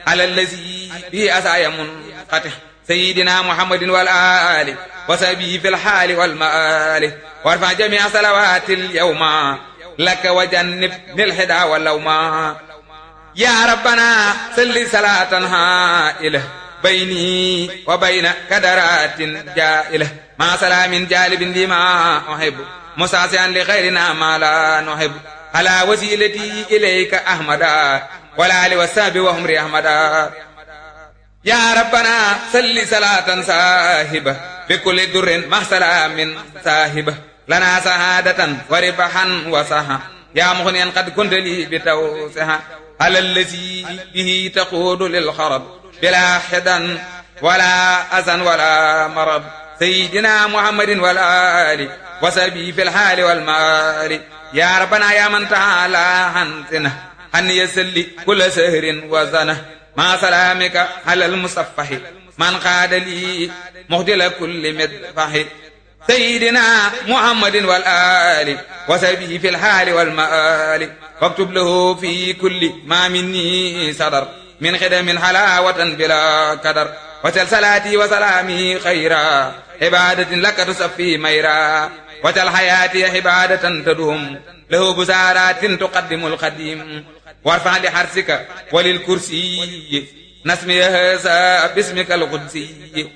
على الذي به أسايا منقطع سيدنا محمد والآل وسبي في الحال والمآل وارفع جميع صلوات اليوم لك وجنب الحدا واللوما يا ربنا صل صلاة هائلة بيني وبين كدرات جائلة مع سلام جالب لما أحب مساسعا لخيرنا ما لا نحب على وسيلتي إليك أحمدا ولا لوساب وهم أحمدا يا ربنا صل صلاة صاحبة بكل در مع سلام صاحبة لنا سعادة وربحا وصحا يا مغنيا قد كنت لي بتوسها على الذي به تقود للخرب بلا حدا ولا أذى ولا مرض سيدنا محمد والآل وسبي في الحال والمال يا ربنا يا من تعالى عن سنه أن يسلي كل سهر وزنه مع سلامك على المصفح من قاد لي مهدل كل مدفح سيدنا محمد والآل وسبه في الحال والمآل واكتب له في كل ما مني صدر من خدم حلاوة بلا قدر وتل صلاتي وسلامي خيرا عبادة لك تصفي ميرا وتل حياتي عبادة تدوم له بسارات تقدم القديم وارفع لحرسك وللكرسي نسمي هذا باسمك القدسي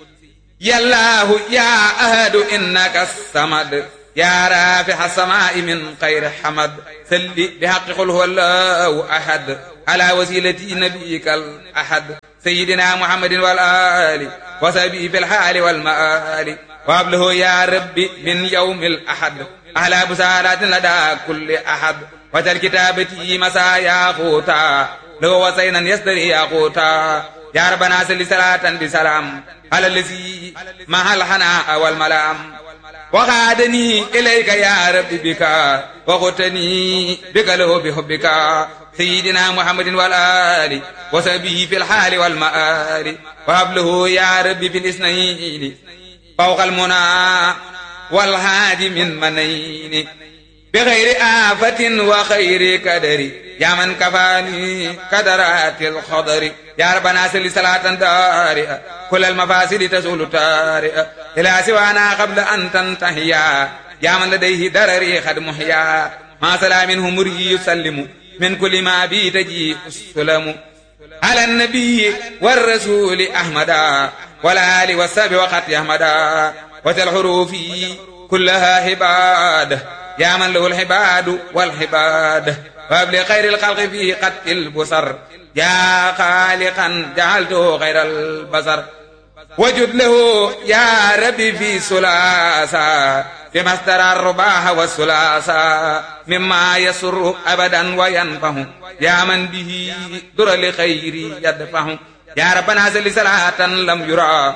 يا الله يا أهد إنك الصمد يا رافع السماء من خير حمد سل بحق قل هو الله أحد على وسيلة نبيك الأحد سيدنا محمد والآل وسبي في الحال والمآل وابله يا ربي من يوم الأحد على بسالات لدى كل أحد وتل كتابتي مسايا خوتا لو وسينا يستري يا خوتا يا ربنا سل صلاة بسلام على الذي مع الحناء والملام وغادني إليك يا رب بك وغتني بك له بحبك سيدنا محمد والآل وسبيه في الحال والمآل وهبله يا رب في الاثنين فوق المنى والهادي من منين بغير آفة وخير كدر يا من كفاني كدرات الخضر يا ربنا سل صلاة دارئة كل المفاسد تزول طارئة إلى سوانا قبل أن تنتهيا يا من لديه درري قد محيا ما سلام همري يسلم من كل ما بي تجي السلم على النبي والرسول أحمدا والآل والسبع وقت أحمدا وتالحروف كلها عباده يا من له الحباد والحباد وابل خير الخلق في قد البصر يا خالقا جعلته خير البصر وجد له يا ربي في سلاسة فيما استرى الرباح والسلاسة مما يسر أبدا وينفه يا من به در لخير يدفه يا ربنا سل صلاة لم يرى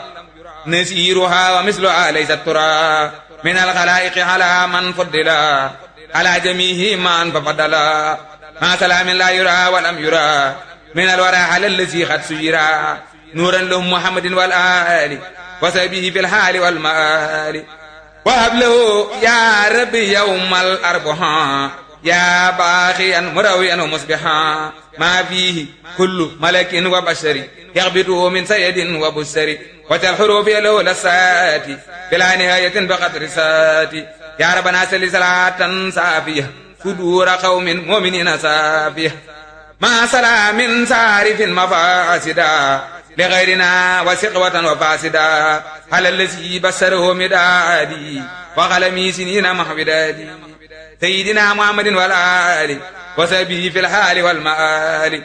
نسيرها ومثلها ليست ترى من الخلائق على من فضلا على جميع من فضلا ما سلام لا يرى ولم يرى من الورى على الذي قد سيرا نورا لهم محمد والآل وسبيه في الحال والمآل وهب له يا ربي يوم الأربعاء يا باخيا مرويا ومصبحا ما فيه كل ملك وبشر يغبطه من سيد وبشر وتالحروف له لسات بلا نهاية بقدر سات يا ربنا سل صلاة صافية صدور قوم مؤمنين صافية ما سلام سارف مفاسدا لغيرنا وسقوة وفاسدا على الذي بشره مدادي وقلمي سنين محبدادي سيدنا محمد والآل وسبه في الحال والمآل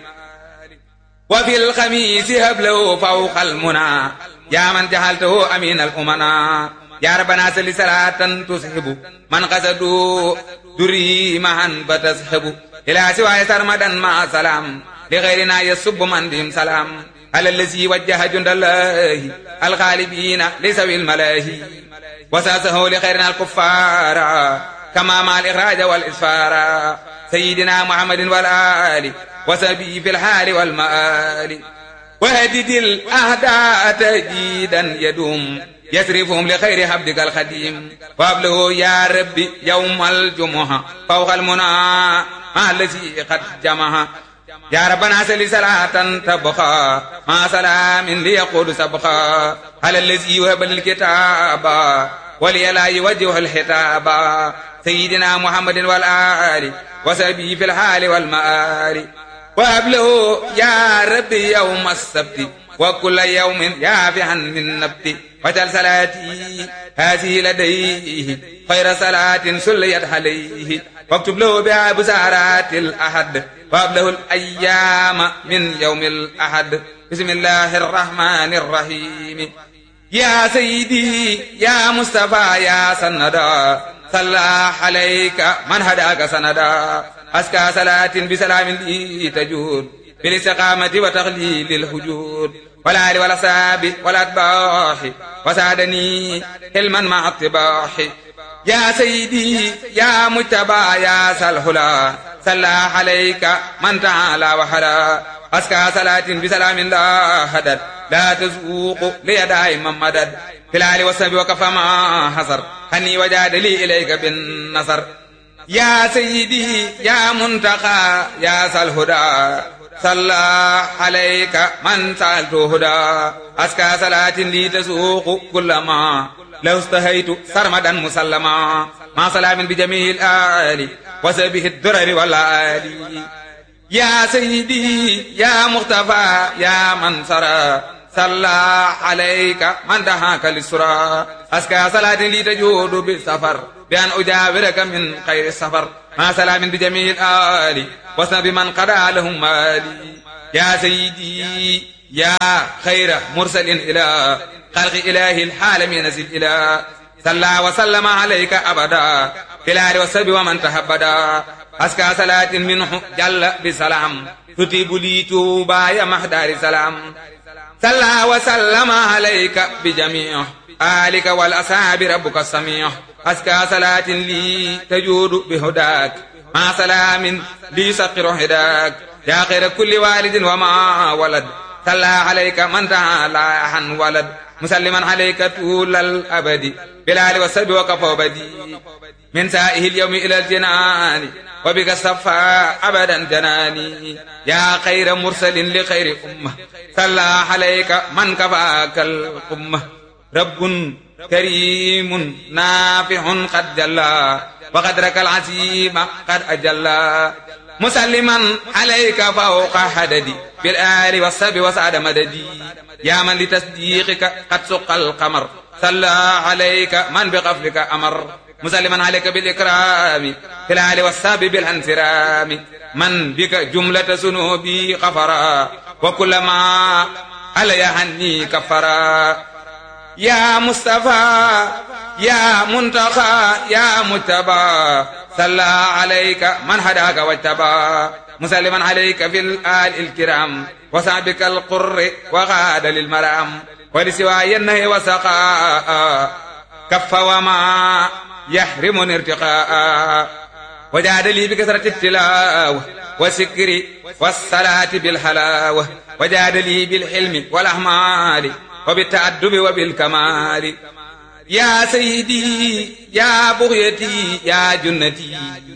وفي الخميس هبله فوق المنى يا من جعلته أمين الأمنا يا ربنا سل صلاة تسحب من قصدوا دري معا فتسحب إلى سوى سرمدا مع سلام لغيرنا يسب من بهم سلام على الذي وجه جند الله الغالبين لسوي الملاهي وساسه لخيرنا الكفار كما مع الإخراج والإسفار سيدنا محمد والآل وسبي في الحال والمآل وهدد الأهداء تجيدا يدوم يسرفهم لخير حبدك الخديم وابله يا ربي يوم الجمعة فوق المنى مع الذي قد جمعها يا ربنا سل صلاة تبقى مع سلام ليقول سبقا على الذي وهب الكتاب ولي لا يوجه الحتاب سيدنا محمد والآل وسبي في الحال والمآل وهب له يا ربي يوم السبت وكل يوم يافعا من نبت وجل صلاتي هذه لديه خير صلاة سليت عليه واكتب له بها بسارات الأحد وهب له الأيام من يوم الأحد بسم الله الرحمن الرحيم يا سيدي يا مصطفى يا سندا صلى عليك من هداك سندا أسكى صلاة بسلام لي تجود بالاستقامة وتغليل الهجود ولا آل ولا ساب ولا أتباح وسعدني حلما مع الطباح يا سيدي يا مجتبى يا سلهلا صلى عليك من تعالى وحلا أسكى صلاة بسلام لا هدد لا تزوق لي دائما مدد في الآل والسب وكفى ما حصر هني وجاد لي إليك بالنصر يا سيدي يا منتقى يا سلهدى صلى عليك من سألت هدى أسكى صلاة لي تسوق كل ما لو استهيت سرمدا مسلما مع سلام بجميع الآل وسبه الدرر والآل يا سيدي يا مختفى يا من سرى صلى عليك من دهاك للسرى أسكى صلاة لي تجود بالسفر بأن أجاورك من خير السفر مع سلام بجميع الآل وسن بمن قضى لهم مالي يا سيدي يا خير مرسل إلى خلق إله العالمين نزل إلى صلى وسلم عليك أبدا في الآل والسب ومن تهبدا أسكى صلاة منه جل بسلام تتيب لي توبا يا محدار سلام صلى وسلم عليك بجميع آلك والأصحاب ربك السميع أسكى صلاة لي تجود بهداك مع سلام لي سقر هداك يا خير كل والد وما ولد صلى عليك من تعالى عن ولد مسلما عليك طول الأبد بلال والسب وكفى بدي من سائه اليوم إلى الجنان وبك الصفا أبدا جناني يا خير مرسل لخير أمة صلى عليك من كفاك الأمة رب كريم نافع قد جلى وقدرك العظيم قد أجلى مسلما عليك فوق حددي بالآل والسب وسعد مددي يا من لتصديقك قد سق القمر صلى عليك من بقفلك أمر مسلما عليك بالإكرام في الآل والسب بالانسرام من بك جملة ذنوبي غفرا وكل ما علي عني كفرا يا مصطفى يا منتقى يا مجتبى صلى عليك من هداك واجتبى مسلما عليك في الآل الكرام وصعبك القر وغاد للمرام ولسواي النهي وسقاء كف وما يحرم ارتقاء وجاد لي بكثرة التلاوة والسكر والصلاة بالحلاوة وجاد لي بالحلم والأحمال وبالتأدب وبالكمال يا سيدي يا بغيتي يا جنتي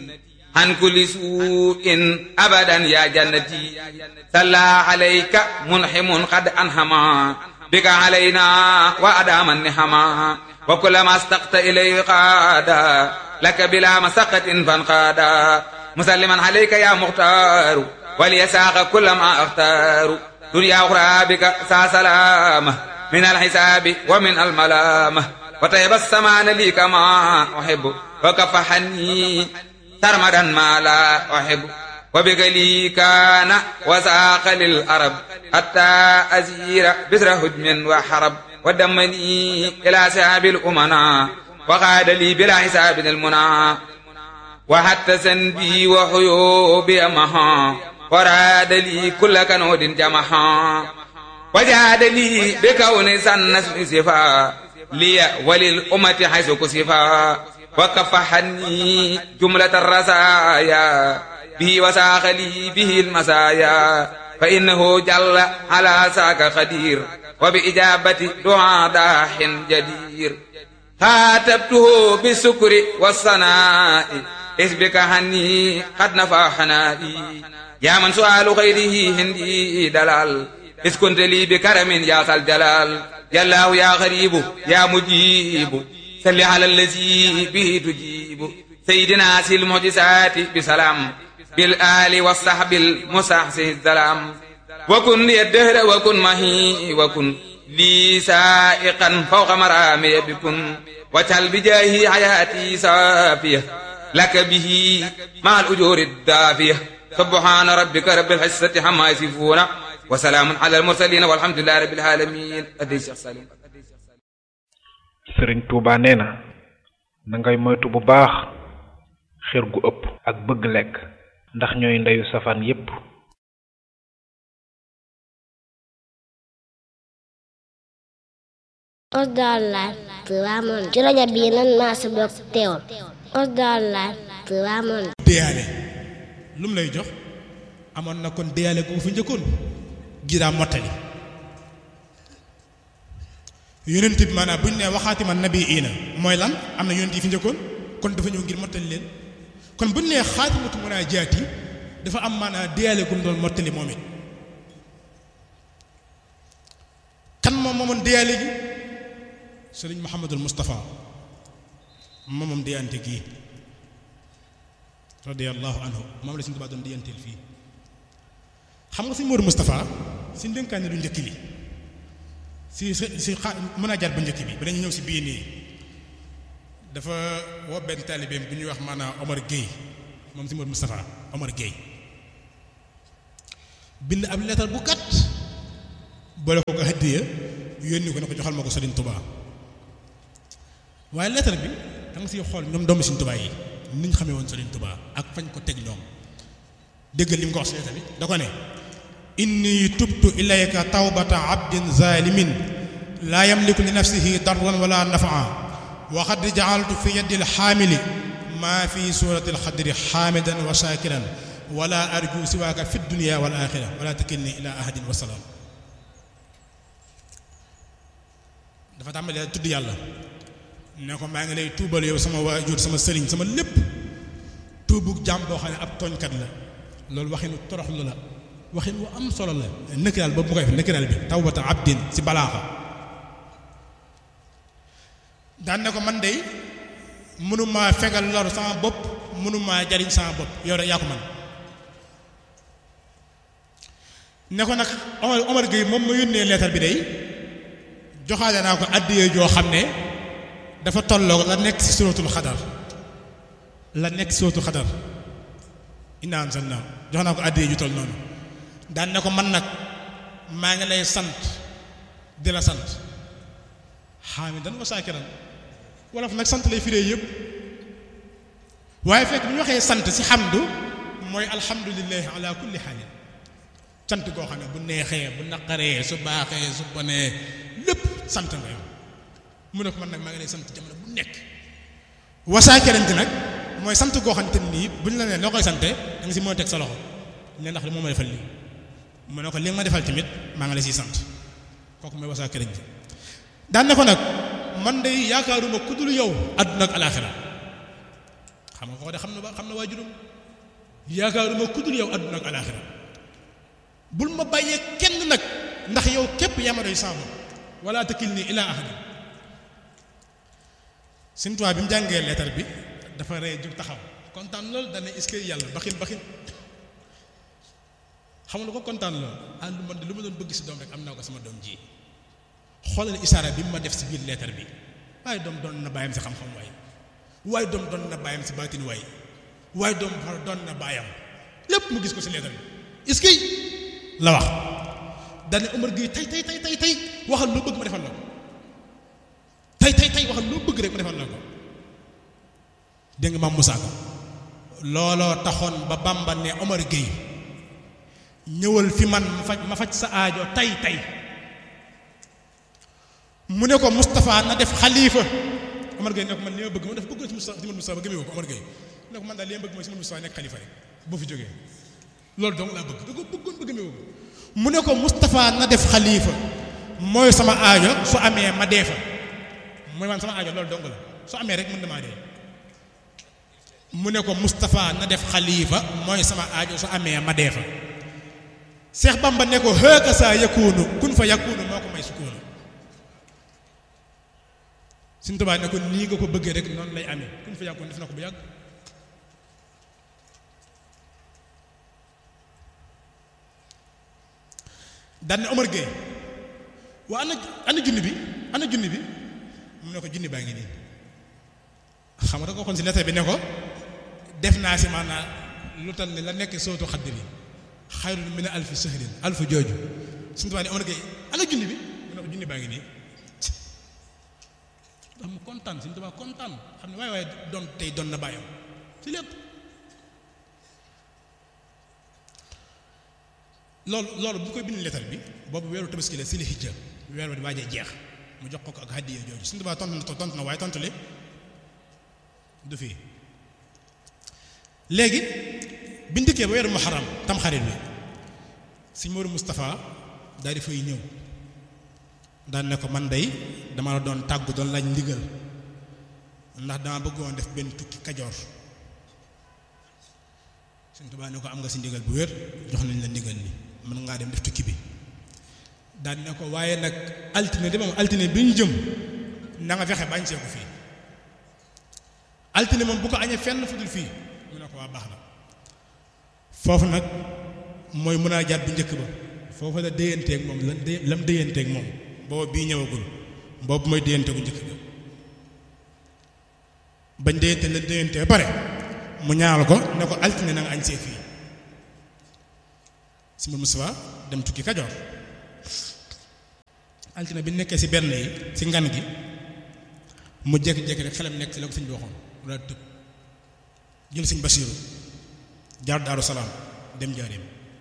عن كل سوء أبدا يا جنتي صلى عليك منحم قد أنهما بك علينا وأدام النحما وكلما استقت إليه قادا لك بلا مسقة فانقادا مسلما عليك يا مختار وليساق كل ما أختار دنيا أخرى بك سا سلامة من الحساب ومن الملامة وطيب السمان لي كما أحب وكفحني سرمدا ما لا أحب وبك لي كان وساق للأرب حتى أزير بسر هجم وحرب ودمني إلى سحاب الأمنا وقاد لي بلا حساب المنى وحتى سنبي وحيوبي مها وراد لي كل كنود جمحا وجاد لي بكون سنس صفا لي وللأمة حيث كسفا وكفحني جملة الرسايا به وساق لي به المسايا فإنه جل على ساك قدير وبإجابة دعاء داح جدير خاتبته بالسكر والصناء إذ بك هني قد نفى حنائي yaa man su'aalu xayrihi hindi dalal iskunte lii bi karamin yaa sal jalal yallaahu yaa xaribu yaa mujibu salli ala allazi bihi tujibu sayyidina sil mujisaati bi salaam bil aali wa sahbil musahsi salaam wa kun li dëhra wa kun mahi wa kun lii saa'iqan fawqa maraami bi kun wajal bi jaahi hayaati saafiya laka bihi maal ujuuri daafiya subhaana rabbika rabbil izzati ammaa yasifuuna wa salaamun alal mursaliin walhamdulillahi rabbil aalamiin addi Cheikh Salim sëriñ Touba nee na na ngay moytu bu baax xër gu ëpp ak bëgg lekk ndax ñooy ndeyu safaan yépp Osdal Live Touba Monde ci rajo bii nan maa si bokk teewul Osdal Live Touba Monde déyaale lu mu lay jox amoon na kon déyaale gu fi njëkkoon gi daa mottali yonent bi maanaam bu ñu nee waxaati ma nabi iina mooy lan am na yonent yi fi njëkkoon kon dafa ñëw ngir mottali leen kon bu ñu nee xaatimatu munaajaati dafa am maanaam déyaale gu mu doon mottali moom it kan moom moomoon déyaale gi sëriñ Mouhamadul Moustapha moom moom déyante gii radiyallahu anhu moom la suñu Tuubaa doon déyanteel fii xam nga suñu Moodu Moustapha si ndénkaane lu njëkk li si si si xa mën a jaar bu njëkk bi ba dañu ñëw si bii nii dafa woo benn taalibeem bu ñuy wax maanaam Omar Gueye moom si Moodu Moustapha Omar Gueye bind ab leetar bu gàtt boole ko ko hëddiya yónni ko ne ko joxal ma ko Sëriñ Tuubaa waaye leetar bi da nga siy xool ñoom doomu Sëriñ Tuubaa yi ni ñu xamee woon Sëriñ Tuubaa ak fañ ko teg ñoom déggal li mu ko wax si leetar bi da ko ne inni tubtu ilayka tawbata abdin zalimin laa yamliku li nafsihi darran wala nafaa wa qad ja'altu fi yadi alxaamili maa fi surati alxadri xaamidan wa shakiran wala arju siwaaka fi dunya wal axira wala takilni ila ahadin wa salaam dafa tàmbalee tudd yàlla ne ko maa ngi lay tuubal yow sama waajur sama sëriñ sama lépp tuubug jàmm boo xam ne ab tooñkat la loolu waxinu toroxlu la waxin wu am solo la nëkkiraal boobu mu koy def nëkkiraal bi tawbata abdin si balaaxa daan ne ko man de mënumaa fegal lor sama bopp mënumaa jariñ sama bopp yow rek yaa ko man ne ko nag Omar Omar Gueye moom ma yónnee leetar bi day joxaale naa ko àddiyee joo xam ne dafa tolloog la nekk ci suratul xadar la nekk ci suratul xadar inna anzalna jox naa ko àddiyee ju toll noonu daan ne ko man nag maa ngi lay sant di la sant xaamidan wa saakiran wolof nag sant lay firee yëpp waaye fekk bu ñu waxee sant ci xamdu mooy alhamdulillahi ala kulli xaalin sant goo xam ne bu neexee bu naqaree su baaxee su bonee lépp sant nga yow mu ne ko man nag maa ngi lay sant jamono bu nekk wasaakerante nag mooy sant goo xamante nii bu ñu la nee loo koy sante da nga si mën a teg sa loxo ne ndax li moo ma defal lii mu ne ko li nga ma defal tamit maa ngi la siy sant kooku mooy wasaakerante daan ne ko nag man de yaakaaruma ku dul yow àdduna ak alaaxira xam nga ko de xam na xam na waajuram yaakaaruma ku dul yow àdduna ak alaaxira bul ma bàyyee kenn nag ndax yow képp yaa ma doy saabu wala takilni ilaa ahadin Sëñ Tuubaa bi mu jàngee leetar bi dafa ree jóg taxaw kontaan loolu dana est-ce que yàlla baxin baxin xam nga ko kontaan loolu ah lu man de lu ma doon bëgg si doom rek am naa ko sama doom ji xoolal isaara bi mu ma def si biir leetar bi waaye doom doon na bàyyam si xam-xam waay waaye doom doon na bàyyam si baatin waay waaye doom doon na bàyyam lépp mu gis ko si leetar bi est-ce que la wax dane Omar Gueye tey tey tey tey tey waxal loo bëgg ma defal la ko tey tey tey waxal loo bëgg rek ma defal la ko dégg nga maam Moussa Ka looloo taxoon ba Bamba ne Omar Gueye ñëwal fi man ma faj ma faj sa aajo tey tey mu ne ko Moustapha na def xalifa Omar Gueye ne ko man li ma bëgg ma def bëgg ci Moustapha ci man Moustapha ba gëmee ko Omar Gueye ne ko man daal li ma bëgg mooy si man Moustapha nekk xalifa rek boo fi jógee loolu dong laa bëgg da ko bëggoon ba gëmee ko mu ne ko Moustapha na def xalifa mooy sama aajo su amee ma dee fa mooy man sama aajo loolu dong la su amee rek mën na maa dee mu ne ko Moustapha na def xalifa mooy sama aajo su amee ma dee fa Seex Bamba ne ko hëkka saa yakunu kun fa yakunu moo ko may sukkoonu Sëñ Tuubaa ne ko nii nga ko bëggee rek noonu lay amee kun fa yakunu def na ko bu yàgg daan ne Omar Gueye waa ana ana junni bi ana junni bi mu ne ko junni baa ngi nii xam nga da ko waxoon si lettre bi ne ko def naa si maanaam lu tal ne la nekk sootu xadd bi xayrun min alfi sahrin alfu jooju suñu tubaab ne Omar Gueye ana junni bi mu ne ko junni baa ngi nii ndax mu kontaan suñu tubaab kontaan xam ne waaye waaye doon tey doon na bàyyam si lépp loolu loolu bu koy bind lettre bi boobu weeru tabaski la si li hijja weer wa di waajee jeex mu jox ko ko ak hadiya jooju suñu tubaab tontu na tontu na waaye tontu li du fii léegi biñ dikkee ba weeru muharram tamxarit bi sëñ Moodu Moustapha daal di fay ñëw daan ne ko man day dama la doon tàggu doon laaj ndigal ndax dama bëggoon def benn tukki kajoor sëñ Tuubaa ne ko am nga si ndigal bu wér jox nañ la ndigal li mën ngaa dem def tukki bi daan ne ko waaye nag altine de moom altine bi ñu jëm na nga fexe bañ see ko fii altine moom bu ko añee fenn fu dul fii mu ne ko waa baax na foofu nag mooy mën a jaat bu njëkk ba foofu la déyanteeg moom lan dé lam déyanteeg moom boobu bii ñëwagul boobu mooy déyanteegu njëkk ba bañ déyante lan déyante ba pare mu ñaanal ko ne ko altine na nga añ see fii si ma Moustapha dem tukki Kajoor altine bi nekkee si benn yi si ngan gi mu jékki-jékki rek xelam nekk si la ko sëñ bi waxoon mu daal tëb jël sëñ Basiiru jaar Daaru Salaam dem Njaaréem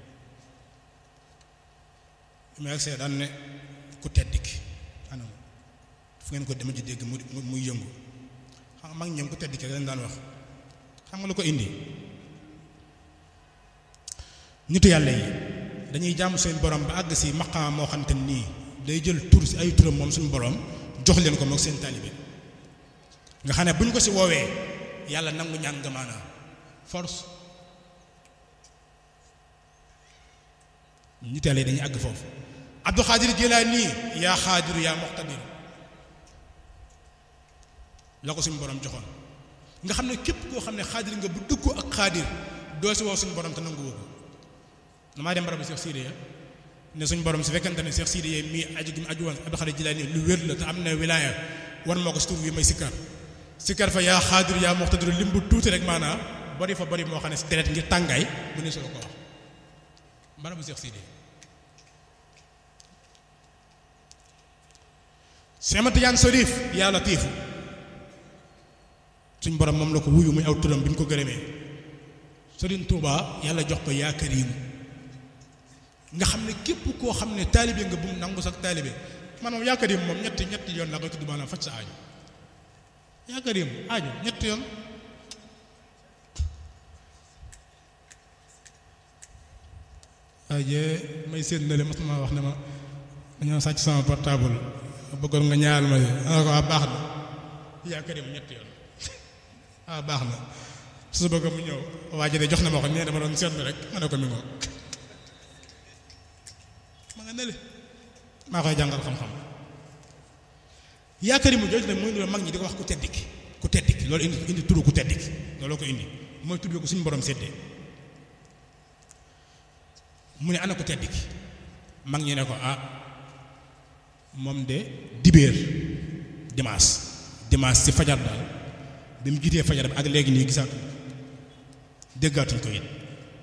mu agsee daan ne ku tedd ki anam fu ngeen ko dema ji dégg mu muy yëngu xam nga mag ñoom ku tedd ki dañ daan wax xam nga lu ko indi nitu yàlla yi dañuy jàmm seen borom ba àgg si maqaam moo xamante nii day jël tur si ay turam moom suñu borom jox leen ko moog seen taalibe nga xam ne bu ñu ko si woowee yàlla nangu ñaan nga maanaam force nitu yàlla yi dañuy àgg foofu Abdul Xaadir Jilaani yaa xaadiru yaa muqtadir la ko suñu borom joxoon nga xam ne képp koo xam ne xaadir nga bu dugg ak xaadir doo si woo suñu borom te nangu woo ko damaa dem barabu Cheikh Sidiya ne suñu borom su fekkente ne Cheikh Sidiya mii aju gi mu aju woon Abdul Xaadir Jilaani lu wér la te am na wilaaya war moo ko si tur wi may sikkar sikkar fa yaa xaadir yaa muqtadir lim bu tuuti rek maanaam bari fa bari moo xam ne si deret ngir tàngaay bu ne solo ko wax barabu Cheikh Sidiya Seex Tijaan Sariif yaa latiifu suñ borom moom la ko wuyu muy aw turam bi ñu ko gërëmee Sëriñ Tuubaa yàlla jox ko yaa Kariim nga xam ne képp koo xam ne taalibe nga bu mu nangu sax taalibe man moom yaa Kariim moom ñetti ñetti yoon la koy tudd maanaam faj sa aajo yaa Kariim aajo ñetti yoon waaye may séen na le mas ma wax ne ma dañoo sàcc sama portable bëggoon nga ñaar ma ana ko waa baax na yaa Kariim ñetti yoon ah baax na su bëgg mu ñëw waa ji de jox na ma ko nee dama doon seetlu rek ma ne ko mi ngoog ma nga nele maa koy jàngal xam-xam yaakaar yi mu jooju nag mooy loolu mag ñi di ko wax ku tedd ki ku tedd ki loolu indi indi turu ku tedd ki looloo ko indi mooy tudd ko suñu borom séddee mu ne ana ku tedd ki mag ñi ne ko ah moom de dibéer dimanche dimanche ci fajar daal bi mu jiitee fajar bi ak léegi nii gisaatu déggaatuñ ko it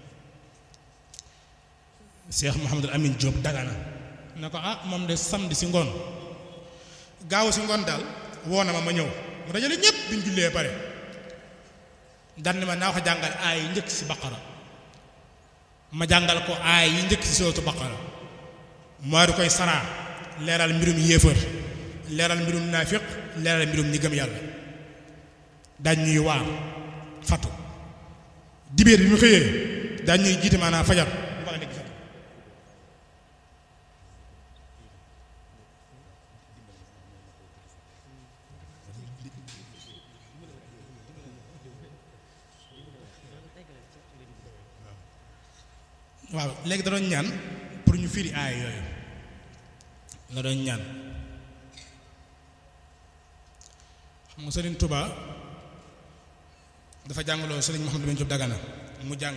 Cheikh Mouhamadul Amin Diop dagana ne ko ah moom de samedi si ngoon gaaw si ngoon daal woo na ma ma ñëw mu dajale ñépp bi ñu jullee pare dan ne ma naa ko jàngal aay yi njëkk si baqara ma jàngal ko aay yi njëkk si sootu baqara moo di koy saraa leeral mbirum yéefar leeral mbirum naafiq leeral mbirum ñi gëm yàlla daañ ñuy waar fatu dibéer bi mu xëyee daañ ñuy jiite maanaam fajar bu baax nekk fatu waaw léegi da doon ñaan pour ñu firi aay yooyu la doon ñaan xam nga Sëriñ Tuba dafa jàngaloo Sëriñ Mouhamadou Ben Diop Dagana mu jàng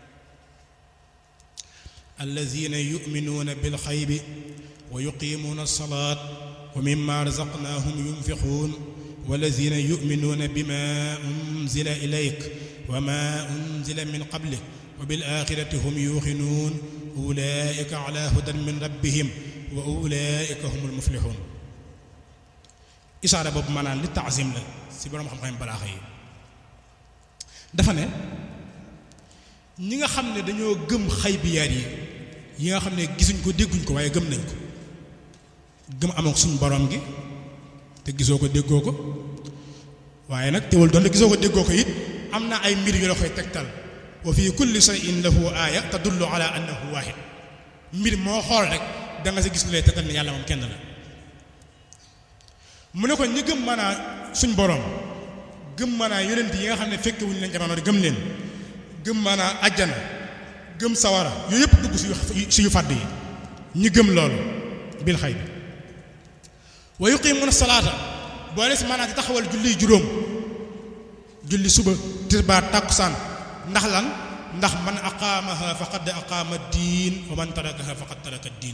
allazina yuminuuna bilxaybi wa yuqimuuna alsalaat wa mimma razaqnaahum yunfiquun wallazina yuminuuna bima unzila ilayk wa ma unzila min qablik wa bil axirati hum yuuxinuun ulaika ala hudan min rabbihim wa ulaika humul muflixuun isaara boobu maanaam li taasim la si boroom xam-xam balaaxa yi dafa ne ñi nga xam ne dañoo gëm xaybiyaat yi yi nga xam ne gisuñ ko dégguñ ko waaye gëm nañ ko gëm amoon suñu borom gi te gisoo ko déggoo ko waaye nag teewul doon te gisoo ko déggoo ko it am na ay mbir yu la koy tegtal wa fi kulli shay'in lahu aaya tadullu ala annahu waahid mbir moo xool rek da nga sa gis lu lay tegtal ne yàlla moom kenn la mu ne ko ñi gëm maanaa suñ borom gëm maanaa yonent yi nga xam ne fekke wuñu leen jamono di gëm leen gëm maanaa ajjana gëm sawara yooyu yëpp dugg si si yu fàdd yi ñi gëm loolu bil xay bi wa yuqimuuna salaata boole si maanaa di taxawal julli juróom julli suba tisbaar tàkkusaan ndax lan ndax man aqaamaha faqad aqaama diin wa man tarakaha faqad taraka diin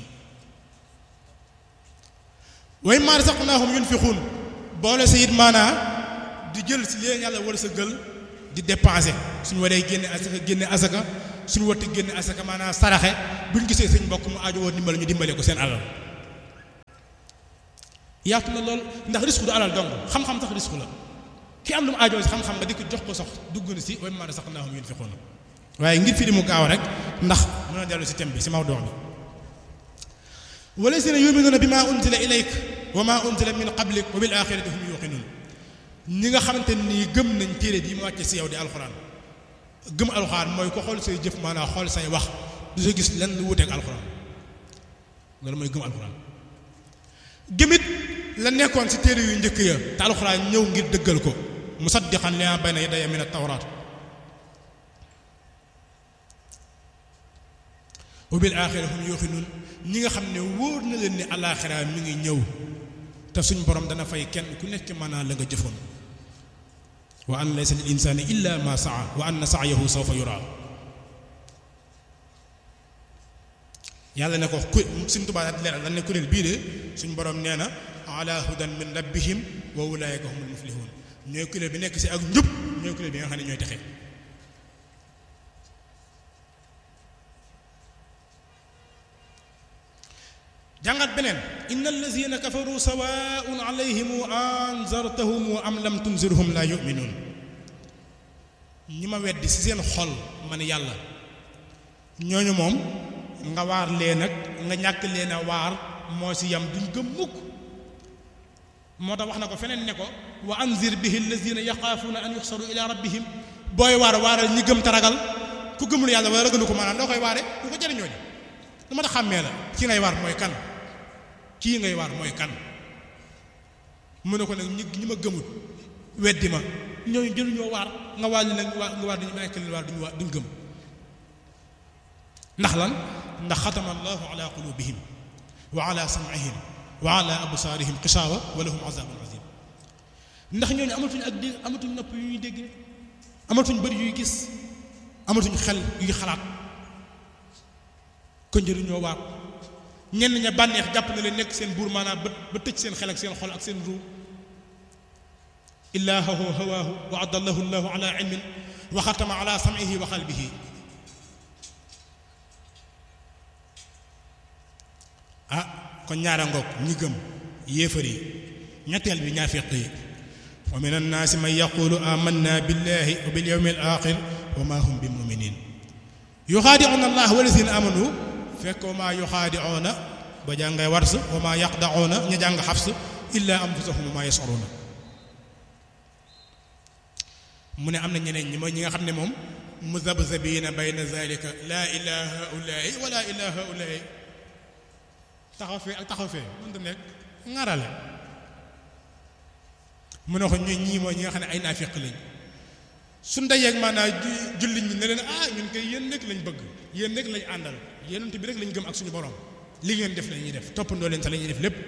wa mimmaa razaqnaahum yunfiquun boole si it maanaa di jël si leen yàlla war sa gël di dépenser suñu waree génne asaka génne asaka suñu watti génne asaka maanaa saraxe buñ gisee sëñ mbokk mu aajo woon dimbal ñu dimbale ko seen alal yaatu na lool ndax risque du alal dong xam-xam sax risque la ki am lu mu aajoo si xam-xam nga di ko jox ko sax dugg na si wa mimmaa razaqnaahum yunfiquun waaye ngir firi mu gaaw rek ndax mën a dellu si thème bi si mawduu bi wallazina yuminuuna bi maa unzila ilayk wa maa unzila min qablik wa bil axirati hum yuqinuun ñi nga xamante nii gëm nañ téere bi mu wàcce si yow di alxuraan gëm alxuraan mooy ko xool say jëf maanaam xool say wax du sa gis lenn lu wuteeg alxuraan loolu mooy gëm alxuraan gëmit la nekkoon si téere yu njëkk ya te alxuraan ñëw ngir dëggal ko musaddiqan limaa bayna yadayya min at-tawraat wa bil aaxira hum yuuqinuun ñi nga xam ne wóor na leen ni alaaxira mi ngi ñëw te suñ borom dana fay kenn ku nekk maanaam la nga jëfoon wa an laysa lil insaani illa ma saa wa anna sa'yahu sawfa yuraa yàlla ne ko ku suñ Tuubaa daal di leeral lan ne kuréel bii de suñ borom nee na ala hudan min rabbihim wa ulaa'ika humul muflihun ñooy kuréel bi nekk si ak njub ñooy kuréel bi nga xam ne ñooy texe jàngat beneen inna allazina kafaru sawaun alayhim anzartahum am lam tunzirhum la yuminuun ñi ma weddi ci seen xol man yàlla ñooñu moom nga waar leen ak nga ñàkk leen a waar moo ci yam duñ gëm mukk moo tax wax na ko feneen ne ko wa anzir bihi allazina yaxaafuuna an yuxsaru ila rabbihim booy waar waaral ñi gëm taragal ku gëmul yàlla wala ragalu ko maanaam doo koy waare du ko jëriñoo di lu ma tax xàmmee la ki ngay waar mooy kan kii ngay waar mooy kan mu ne ko nag ñi ñi ma gëmut weddi ma ñooñu jëluñoo waar nga waar li nag nga waar dañu nekk leen waar duñu waar duñ gëm ndax lan ndax xatama allahu ala qulubihim wa ala sam'ihim wa ala absaarihim xisaawa wa lahum azabun azim ndax ñooñu amatuñ ak dégg amatuñ nopp yu ñuy dégg amatuñ bëri yuy gis amatuñ xel yuy xalaat ko njëriñoo waar ñenn ña bànneex jàpp na leen nekk seen buur maanaam ba ba tëj seen xel ak seen xol ak seen ruu illaahu hawaahu wa adallahu llahu ala ilmin wa xatama ala sam'ihi wa qalbihi ah kon ñaara ngoog ñi gëm yéefar yi ñetteel bi ñaafiq yi wa min annaasi man yaqulu amanna billahi wa bil yawmi al axir wa ma hum bi muminin yuxaadicuuna allah walazina amanu fekk wa maa yuxaadicuuna ba jàngay wars wa maa yaqdacuuna ña jàng xafs illa anfusahum wa maa yascuruuna mu ne am na ñeneen ñi mooy ñi nga xam ne moom muzabzabiina bayna zalika laa ilaa haulaai wala ilaa haulaai taxaw fee ak taxaw fee mënta nekk ŋarale mu ne ko ñooy ñii mooy ñi nga xam ne ay naafiq lañ su ndajeeg maanaam jullit ñi ne leen ah ñun koy yéen rek lañ bëgg yéen rek lañ àndal yéenante bi rek lañ gëm ak suñu borom li ngeen def la ñuy def toppandoo leen sa la ñuy def lépp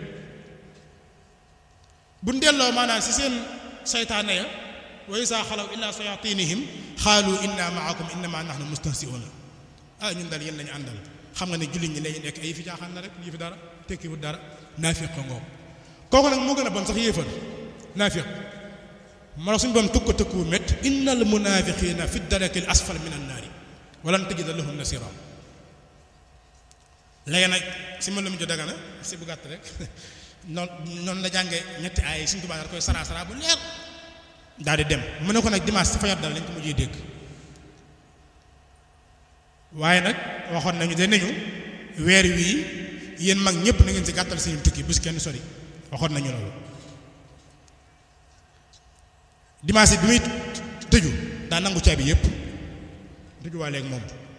bu delloo maanaam si seen saytaane ya wa isaa xalaw illa sayatinihim xaalu inna maakum innama nahnu mustahsiuna ah ñun daal yéen lañu àndal xam nga ne jullit ñi lañu nekk ay fi jaaxaan na rek lii fi dara tekkiwut dara naafiq ko ngoog kooku nag moo gën a bon sax yéefar naafiq moo tax suñu boom tukk tëkku mét innal munafiqina fi daraki al asfal min annaari walan tajida lahum nasira léegi nag si ma lu mu jo dagana si bu gàtt rek noonu noonu la jànge ñetti ay suñu tubaab da koy sara sara bu leer daal di dem mu ne ko nag dimanche si fajar dal lañ ko mujjee dégg waaye nag waxoon nañu de nañu weer wii yéen mag ñëpp na ngeen si gàttal seen tukki bu si kenn sori waxoon nañu loolu dimanche bi muy tëju daa nangu caabi yëpp tëju waa léegi moom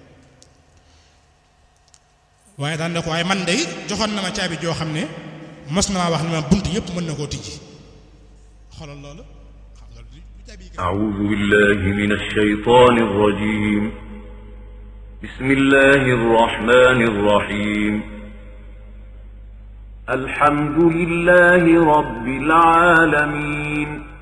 waaye daan na ko waaye man de joxoon na ma caabi joo xam ne mos na maa wax ne ma bunt yëpp mën na koo tijji xoolal loolu xam nga du caabi yi أعوذ بالله من الشيطان الرجيم بسم الله الرحمن الرحيم الحمد لله رب العالمين